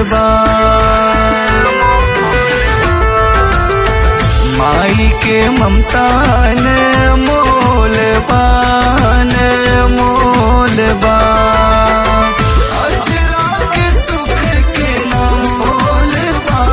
बा माई के ममता ने मोल बा ने मोल बा अजरा के सुख के ना मोल बा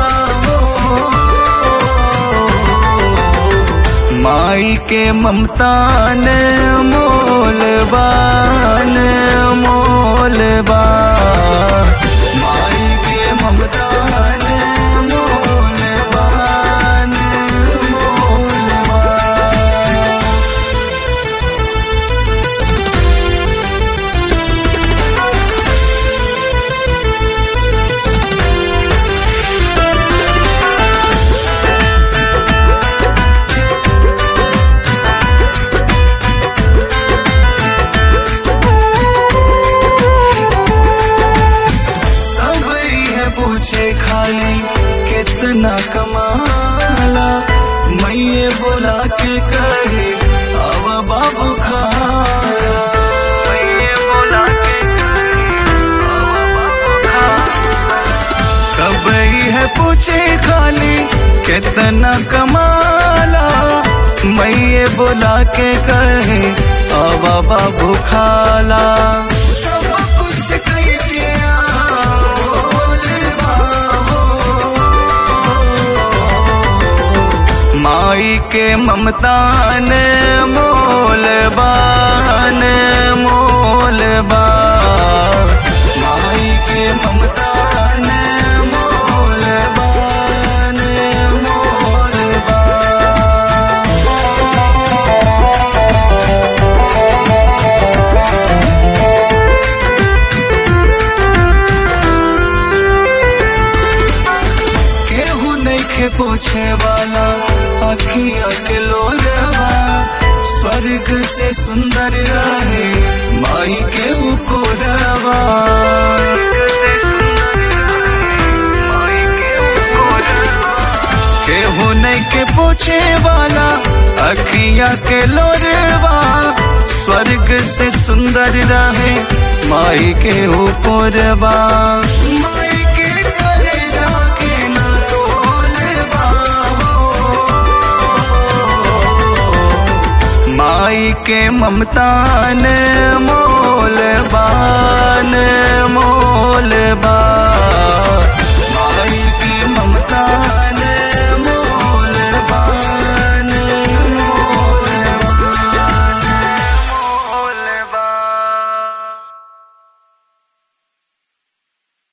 माई के ममता ने मोल बा ने मोल बा माई के ममता ने मोल बा ने मोल बा सब है पूछे खाली कितना कमाला मैये बोला के कहे अब बाबू खाला मैये बोला के कहे अब बाबू खाला सब है पूछे खाली कितना कमाला मैये बोला के कहे अब बाबू खाला सब कुछ कही दिया बोले बाबू माई के ममता ने मोल बान मोल बा माई के ममता ने मोल बान मोल बा केहू नहीं के पूछे वाला अखिया के लोरवा स्वर्ग से सुंदर रहे माई के उकोरवा केहू नहीं के पूछे वाला अखिया के लोरवा स्वर्ग से सुंदर रहे माई के ऊपरवा माई के करे जाके ना तोलवा माई के ममता ने मोल बान मोल